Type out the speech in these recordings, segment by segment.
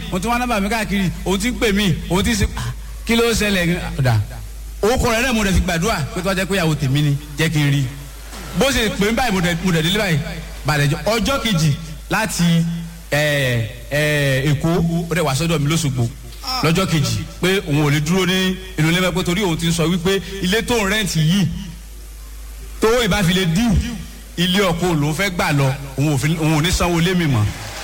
òun ti wá nọ́mbà mi káàkiri òun ti ń pè mí òun ti ń ṣe ah, kí ló ṣẹlẹ̀ ọ̀dà orúkọ rẹ̀ náà mo dẹ̀ fi gbàdúrà pé tó wá jẹ́ pé ìyàwó tèmi ni jẹ́ kí n rí bó ṣe pè ń báyìí mo dẹ̀ mo dẹ̀ délé báyìí bàdẹ̀jọ ọjọ́ kejì láti ẹ̀ ẹ̀ èkó ó dẹ̀ wá sọ́dọ̀ mi lóṣogbo lọ́jọ́ kejì pé òun ò lè dúró ní inú ilé mẹ́pẹ́ torí òun ti ń sọ wípé ilé tó ń rẹ́ǹtì yìí tó ìbáfilẹ̀ díù ilé ọkọ lòún fẹ́ gbà lọ òun ò fi- òun ò ní sanwó lé mi mọ́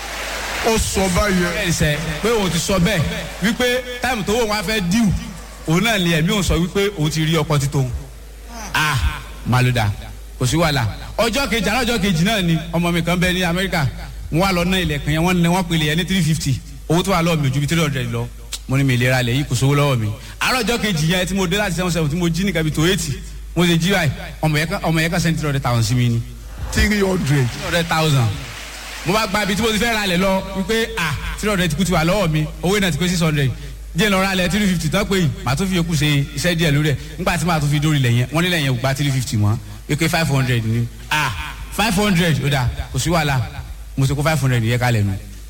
ó sọ báyẹn bẹ́ẹ̀ sẹ́ pé òun ti sọ bẹ́ẹ̀ wípé táìmù tó wọ́n wá fẹ́ díù òun náà ni ẹ̀mí òun sọ wípé òun ti rí ọkọ títò ah màlúdà kò sí wàhálà ọjọ́ kejì àná ọjọ́ kejì náà ni ọmọ mi kan bẹ ní amẹ́ríkà wọ́n wá lọ ná ilẹ̀kùn yẹn wọ́n ní wọ́n pèlè yẹn ní three fifty owó tó wà lọ́wọ́ mi ò ju bí three hundred lọ mo ní mi ìlera lẹ̀ yìí kò sówó lọ́wọ́ mi àárọ̀ ọjọ́ kejì yẹn tí mo dé láti seven seven tí mo jí nìkan bí tó eighty mo ṣe jí báyìí ọmọ yẹn kan ọmọ yẹn kan sẹ́ni three hundred thousand sí mi ni three hundred three hundred thousand mo bá gba ibi tí mo ti fẹ́ ra lẹ̀ lọ wípé ah three hundred ti kú ti wà lọ́wọ́ mi owó náà ti pé six hundred díẹ̀ lọ ra lẹ̀ three fifty tán pé màá tún fi yòókù ṣe iṣẹ́ díẹ̀ lórí ẹ̀ nígbà tí màá tún fi dórí lẹ̀ yẹn wọ́n nílẹ̀ yẹn ò gba three fifty mọ́ wípé five hundred ni ah five hundred ó dà kò sí wàhálà mo ti kó five hundred yẹ kalẹ̀ nu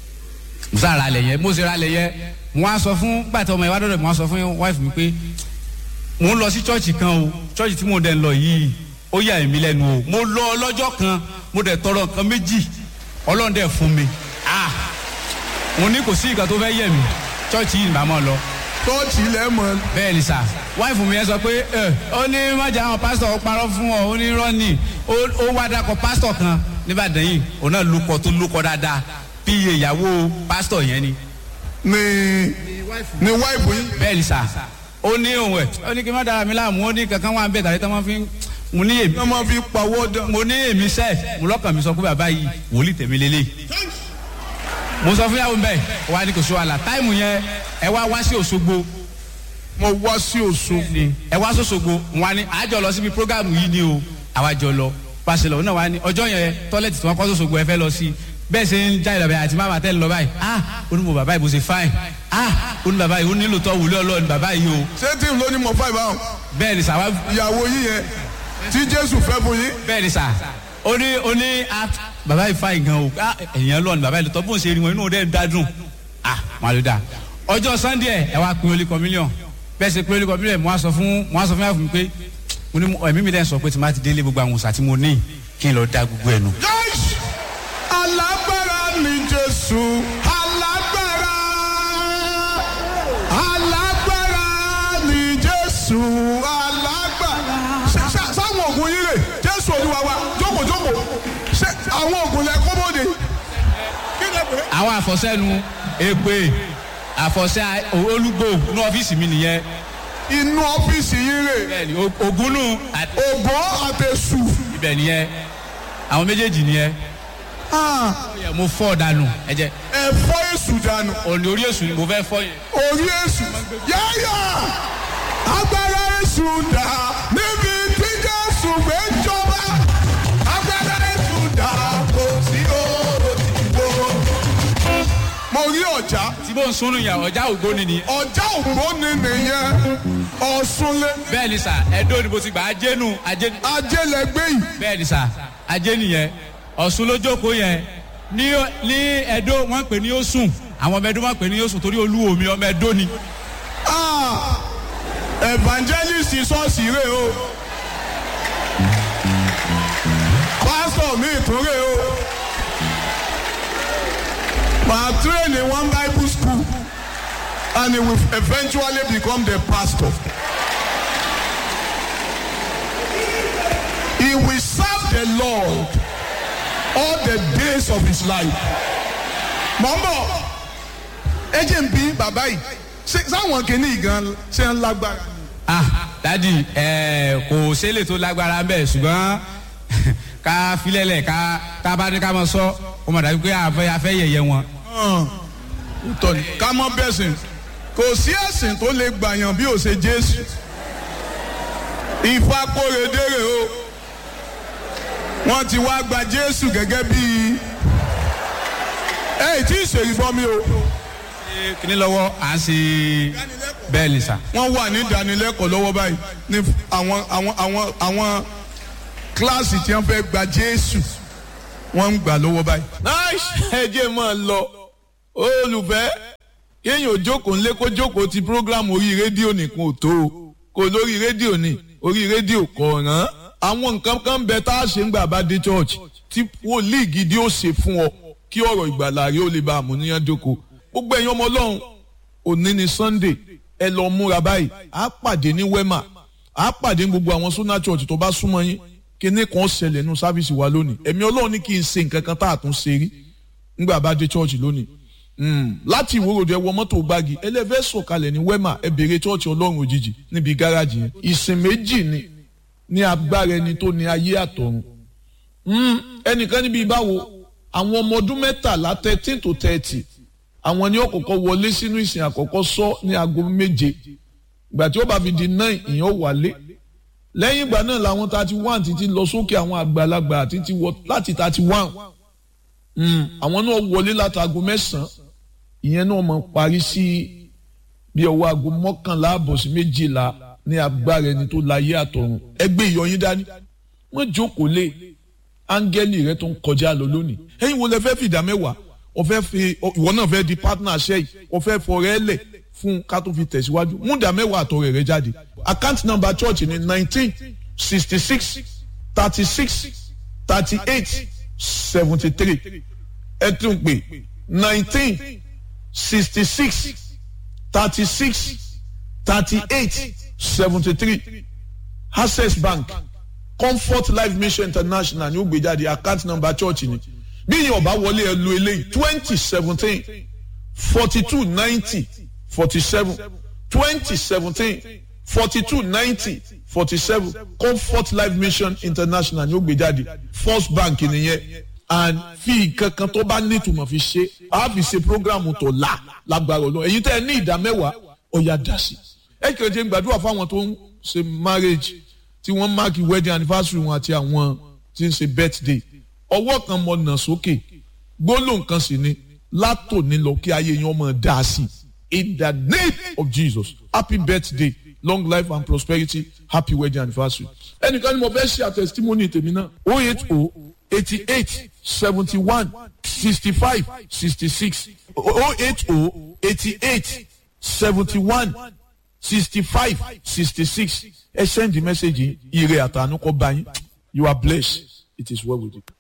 mo sá ra lẹ̀ yẹn mo sì ra lẹ̀ yẹn mo á sọ fún gbàtọ́ ọmọ ìwádọ́ rẹ̀ mo á sọ fún wife mi pé mo ń lọ sí chọ́ọ̀chì kan o chọ́ọ̀chì tí mo dẹ̀ ń lọ yìí ó yà mí lẹ́nu o mo lọ lọ́jọ́ kan mo dẹ̀ tọrọ nǹkan méjì ọlọ́run dẹ̀ fún mi ah mo ní kò sí ìgbà tó fẹ́ yẹ̀ mí chọ́ọ̀chì yìí ni màá mọ̀ lọ tọ́ọ̀tì ilẹ̀ mọ̀ bẹ́ẹ̀ ni sà wáìfù mi yẹn sọ pé ẹ ó ní májà àwọn pásítọ̀ ó parọ́ fún ọ ó ní rọ́ọ̀nì ó ó wá dakọ̀ pásítọ̀ kan níbàdàn yìí òun náà lukọ tó lukọ dáadáa bí iye ìyàwó pásítọ̀ yẹn ni ní ní wáìbù yín bẹ́ẹ̀ ni sà ó ní òun ẹ̀ ó ní kí n má dára mi láàmú ó ní kankan wà ń bẹ̀ tàbí tí wọ́n fi ń mo ní èmi wọ́n máa fi pawọ́ dán mo ní èmi sẹ́ mo lọ́kàn mi sọ pé bàbá yìí wòlíì tèmi lélẹ̀ mo sọ fún yàwó mbẹ wà ní kò sí wàhálà táìmù yẹn ẹ wá wá sí Òṣogbo mo wá sí Òṣogbo ni ẹ wá sọ́sọ́gbó wọn ni àjọ lọ síbi programu yìí ni o àwa jọ lọ pàṣẹ lọ náà wà ní ọjọ́ yẹn tọ́lẹ̀tì tí wọ́n kọ́ sọ́sọ́gbó ẹ fẹ́ lọ sí bẹ́ẹ̀ ṣe ń já ìlọ̀bẹ̀ àti máma tẹ́ ń lọ báyìí ah onímọ̀ bàbá yìí bó ṣe fáìn ah oní bàbá yìí ó nílò tọ́ wùlé ọlọ́ọ̀ni bàbá yìí o ṣé tí n ló ní mọ̀ fáìbà hàn bẹ́ẹ̀ ni sà wá ìyàwó yín yẹn tí Jésù fẹ́ fún yín bẹ́ẹ̀ ni sà ó ní ó ní ah bàbá yìí fáìn gan o ah èèyàn lọ́ọ̀ni bàbá yìí lọ́tọ́ bó ń ṣe rí wọn inú rẹ̀ ń dádùn ah màlúdà ọjọ́ sunday ẹ wá pin olè kọ́mílíọ̀n bẹ́ẹ̀ ṣe pin olè kọ́mílíọ̀n mo wá sọ fún mo wá sọ fún yàrá fún mi pé mo ní ẹ̀mí mi dẹ́n sọ pé tí má ti délé gbogbo àwọn òòsà tí mo ní kí n lọ da gbogbo ẹ̀ nù. Yes! alágbára ni Jésù alágbára alágbára ni Jésù alágbára. Ṣé- ṣé- sáwọn oògùn yín rè Jésù Olúwa wa jókòó jókòó ṣé àwọn oògùn lẹ kó bóde. kí lè pè é. àwọn àfọ̀sẹ́nu èpè àfọ̀sẹ́ olúgbò ní ọ́fíìsì mi nìyẹn inú ọ́fíìsì yín rè bẹ́ẹ̀ ni ògúnnù àti ògbó àtẹ̀sù. ibẹ̀ nìyẹn àwọn méjèèjì nìyẹn Ah, mo fọ́ dànù ẹ̀jẹ̀ ẹ fọ́ èṣù dànù òní orí èṣù ni mo fẹ́ fọ́ yẹn. orí èṣù yáyà agbára èṣù dà níbi tí Jésù gbé jọba agbára èṣù dà kò sí òdìbò. mo rí ọjà tí mò ń sunu yàn ọjà ògbóni ni ọjà ògbóni nìyẹn ọ̀ṣunlé bẹ́ẹ̀ ni sà ẹ̀dọ́ ni mo ti gbà ajénu ajénu ajẹlẹgbẹ yìí bẹ́ẹ̀ ni sà ajé nìyẹn ọ̀ṣun lójókòó yẹn ní ní ẹ̀dọ́ wọ́n pè ní Ọ̀ṣun àwọn ọmọ ẹ̀dọ́ wọ́n pè ní Ọ̀ṣun torí olúwo mi ọmọ ẹ̀dọ́ ni Ah, evangelist ṣọ́ọ̀ṣì rè o pásítọ̀ mi tún rè o màá train in one bible school and he will eventually become the pastor. He will serve the Lord all the days of his life. mọ̀mọ́ ẹ jẹ́ n bí bàbá yìí ṣé sáwọn kìíní gan ṣe ń lágbára. ah dadi ẹ kò sẹ́lẹ̀ tó lágbára bẹ́ẹ̀ ṣùgbọ́n ká filẹ̀lẹ̀ ká ká bá ní ká mọ sọ ó mọ̀ dájú pé àfẹ́ afẹ́ yẹ̀yẹ́ wọn. tọ́ ni ká mọ́ bẹ́sìn kò sí ẹ̀sìn tó lè gbàyàn bí ó ṣe Jésù Ifá kórèdèrè o wọ́n ti wá gba Jésù gẹ́gẹ́ bí ẹ tí ì ṣèrìbọn mi o kíní lọ́wọ́ à ń ṣe bẹ́ẹ̀ ni sà. wọ́n wà ní ìdánilẹ́kọ̀ọ́ lọ́wọ́ báyìí ní àwọn àwọn àwọn àwọn kíláàsì tí wọ́n fẹ́ gba Jésù wọ́n ń gbà lọ́wọ́ báyìí. nice ẹ jẹ́ máa lọ olùfẹ́ kéèyàn ò jókòó ńlé kó jókòó ti program orí rédíò nìkan ò tó o kò lórí rédíò ni orí rédíò kò rán àwọn nǹkan kan bẹ tá a ṣe ń gbà bá dé church tí wòlíì gidi ó ṣe fún ọ kí ọ̀rọ̀ ìgbàlà rẹ ó lè bá àmúníyàn jókòó gbogbo ẹ̀yin ọmọ ọlọ́run òní ni sunday ẹ lọ múra báyìí á pàdé ní wema á pàdé ní gbogbo àwọn sunna church tó bá súnmọ́ yín kíní kan ṣẹlẹ̀ nínú sáfíìsì wa lónìí ẹ̀mí ọlọ́run ní kí n ṣe nǹkan kan tá a tún ṣe rí ńgbà bá dé church lónìí láti ìwòròdú ẹ wọ mọ́tò gbági ẹlẹ́fẹ́ sọ̀kalẹ̀ ní wema ẹ bèrè church ọlọ́run òjijì níbi gáràjì yẹn ìsìn méjì ni ní agbára ẹni tó ní ayé àtọ̀run ẹnìkan níbi ìbáwo àwọn ọmọ ọdún mẹ́tàlá thirteen to thirty àwọn ni ó kọ́kọ́ wọlé sínú ìsìn àkọ́kọ́ sọ ní aago méje ìgbà tí ó bá fi di nine ìyẹn ó wálé lẹ́yìn ìgbà náà làwọn thirty one títí lọ sókè àwọn àgbàlagbà títí wọ láti thirty one àwọn náà wọlé láti aago mẹ́sàn-án ìyẹn náà mọ̀ parí sí bí ọwọ́ aago mọ́kànlá àbọ̀ sí méjìlá ní agbára ẹni tó láyé àtọ̀run ẹgbẹ́ ìyọyín dání wọ́n jókòó lé áńgẹ́lì rẹ tó ń kọjá lọ lónìí ẹ̀yin wo lẹ fẹ́ fìdá mẹ́wàá ọ̀fẹ́ fi ìwọ náà fẹ́ di partner ṣẹ́ yìí ọ̀fẹ́ fọ̀rẹ́ lẹ̀ fún ká tó fi tẹ̀síwájú múdà mẹ́wàá àtọ̀rẹ́ rẹ jáde account number church ni nineteen sixty six thirty six thirty eight seventy three ẹ tún pè nineteen sixty six thirty six thirty eight seventy three access bank comfort life mission international ní ó gbé jáde account number church ni bí yìí ọba wọlé ẹ lu eléyìí twenty seventeen forty two ninety forty seven twenty seventeen forty two ninety forty seven comfort life mission international ní ó gbé jáde first bank nìyẹn and fi kankan tó bá nítumọ̀ fi ṣe a fi ṣe programu tó la lágbára ọlọ́run èyí tẹ́ ẹ ní ìdá mẹ́wàá ọ̀yà dá sí ẹ kìí ṣe gbàdúrà fáwọn tó ń ṣe marriage tí wọ́n máàkì wedding anniversary wọn àti àwọn tí ń ṣe birthday ọwọ́ kan mọ̀ nà sókè gbólóhùn kan sì ni látòní lọ kí ayé yẹn ọmọ dá sí in the name of Jesus happy birthday long life and prosperity happy wedding anniversary ẹnìkan ni mo fẹ́ ṣe àtẹ̀sítímọ́nì tèmi náà oh eight oh eighty eight seventy one sixty five sixty six oh eight oh eighty eight seventy one sixty five sixty six ẹ send the message ire àtànú kọ bá yín you are blessed it is well with you.